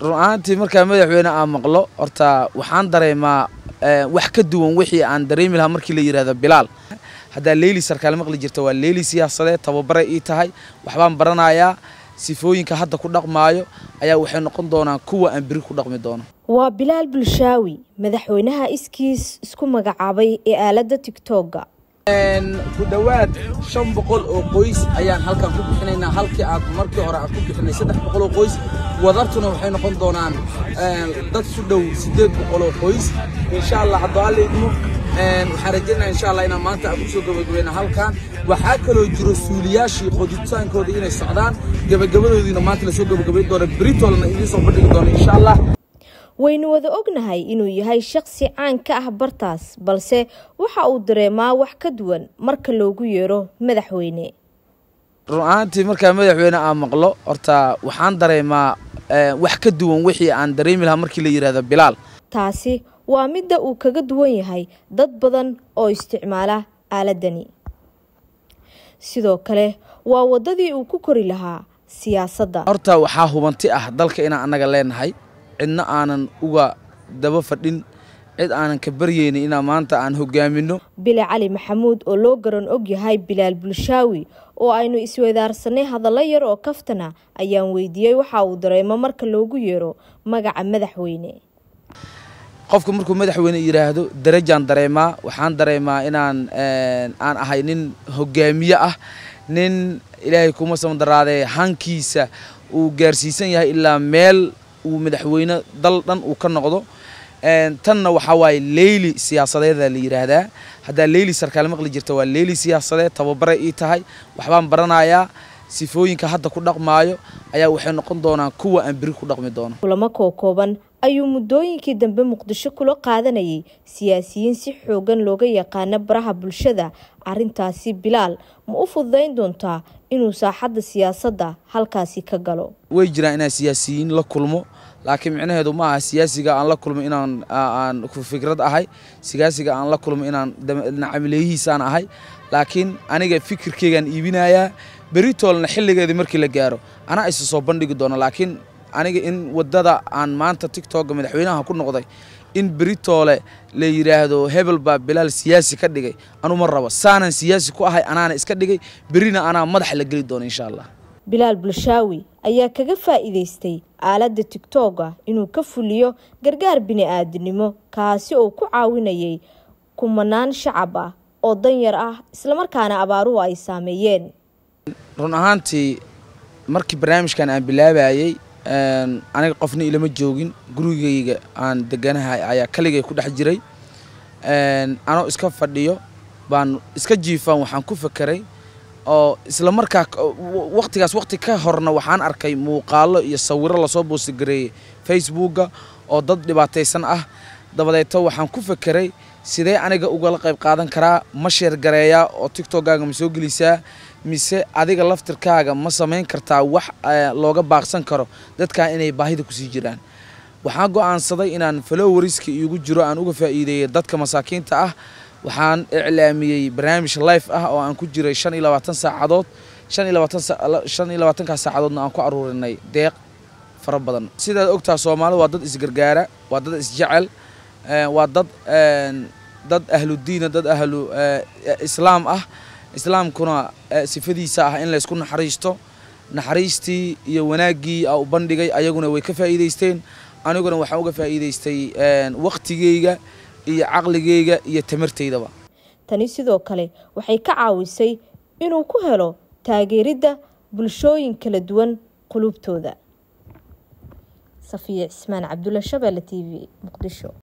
run ahaantii markaa madaxweyne aan maqlo horta waxaan dareemaa wax ka duwan wixii aan dareemi lahaa markii la yidhahdo bilaal haddaa leyli sarkaal maqli jirta waa leyli siyaasadeed tababare ii tahay waxbaan baranayaa sifooyinka hadda ku dhaqmaayo ayaa waxay noqon doonaan kuwa aan beri ku dhaqmi doono waa bilaal bulshaawi madaxweynaha iskiis isku magacaabay ee aaladda tigtooga ku dhowaad shan boqol oo qoys ayaan halkan ku bixinaynaa halkii aad markii hore aad ku bixinay saddex boqol oo qoys wadartuna waxay noqon doonaan dad su dhow siddeed boqol oo qoys insha allah haddoo alla idmo waxaan rajaynaa insha allah inaan maanta aan kusoo gabagabayna halkan waxaa kaloo jiro suuliyaashii qoditaankooda inay socdaan gabagabadoodiina maanta lasoo gabagabayn doona beritoolna idiin soo bandhigi doona insha allah waynu wada ognahay inuu yahay shaqsi caan ka ah bartaas balse waxa uu dareemaa wax ka duwan marka loogu yeero madaxweyne run ahaantii markaa madaxweyne aan maqlo horta waxaan dareemaa wax ka duwan wixii aan dareemi lahaa markii la yidhahdo bilaal taasi waa midda uu kaga duwan yahay dad badan oo isticmaala aaladani sidoo kale waa waddadii uu ku kori lahaa siyaasadda horta waxaa hubanti ah dalka inaan annaga leenahay cidna aanan uga daba fadhin cid aanan ka baryeynin inaan maanta aan hogaamino bile cali maxamuud oo loo garan og yahay bilaal bulshaawi oo aynu isweydaarsanay hadallo yar oo kaftana ayaan weydiiyey waxa uu dareemo marka loogu yeero magaca madaxweyne qofka markuu madaxweyne yidhaahdo darajaan dareemaa waxaan dareemaa inaan aan ahay nin hogaamiye ah nin ilaahay kuma samandaraadee hankiisa uu gaarsiisan yahay ilaa meel uu madaxweyne dal dhan uu ka noqdo tanna waxaa waaye leyli siyaasadeeda la yidhaahdaa haddaa leyli sarkaal maqli jirta waa leyli siyaasadeed tababare ii tahay waxbaan baranayaa sifooyinka hadda ku dhaqmaayo ayaa waxay noqon doonaan kuwa aan beri ku dhaqmi doono kulamo kookooban ayuu muddooyinkii dambe muqdisho kula qaadanayay siyaasiyiin si xoogan looga yaqaano baraha bulshada arintaasi bilaal ma u fududayn doontaa inuu saaxadda siyaasadda halkaasi ka galo way jiraan inaan siyaasiyiin la kulmo laakiin micnaheedu ma aha siyaasiga aan la kulmo inaan aan fikrad ahay siyaasiga aan la kulmo inaan camileeyihiisaan ahay laakiin aniga fikirkeygaan iibinayaa beritoolna xilligeedii markii la gaaro anaa isa soo bandhigi doono laakiin aniga in wadada aan maanta tictokga madaxweynaha ku noqday in beritoole la yidhaahdo hebel baa bilaal siyaasi ka dhigay anuma rabo saanan siyaasi ku ahay anaana iska dhigay berina anaa madaxa la geli doono insha allah bilaal bulshaawi ayaa kaga faa'iidaystay aaladda tigtooga inuu ka fuliyo gargaar bini-aadinimo kaasi oo ku caawinayay kumanaan shacab ah oo danyar ah islamarkaana abaaruhu ay saameeyeen run ahaantii markii barnaamijkan aan bilaabayey aniga qofna ilama joogin gurigeyga aan deganahay ayaa kaligay ku dhex jiray anoo iska fadhiyo baan iska jiifaan waxaan ku fakeray oo isla markaa waqtigaas waqti ka horna waxaan arkay muuqaalo iyo sawiro lasoo boostigareeyey facebookga oo dad dhibaataysan ah dabadeeto waxaan ku fakeray sidee aniga ugala qayb qaadan karaa ma sheergareeyaa oo tictokgaaga ma soo gelisaa mise adiga laftirkaaga ma samayn kartaa wax looga baaqsan karo dadkaa inay baahida kusii jiraan waxaan go'aansaday inaan falowariska iigu jiro aan uga faa'iideeyey dadka masaakiinta ah waxaan iclaamiyey barnaamij life ah oo aan ku jiray shan iyo labaatan saacadood shan iyo labaatan shan iyo labaatankaa saacadoodna aan ku aruurinay deeq fara badan sidaad ogtaa soomaalida waa dad isgargaara waa dad isjecel waa dad dad ahludiina dad ahlu islaam ah islaamkuna sifadiisa ah in laysku naxariisto naxariistii iyo wanaaggii a u bandhigay ayaguna way ka faa'iidaysteen aniguna waxaan uga faa'iidaystay wakhtigeyga iyo caqligeyga iyo tamarteydaba tani sidoo kale waxay ka caawisay inuu ku helo taageeridda bulshooyin kala duwan qulubtooda safiya cismaan cabdulla shabeelle t v muqdisho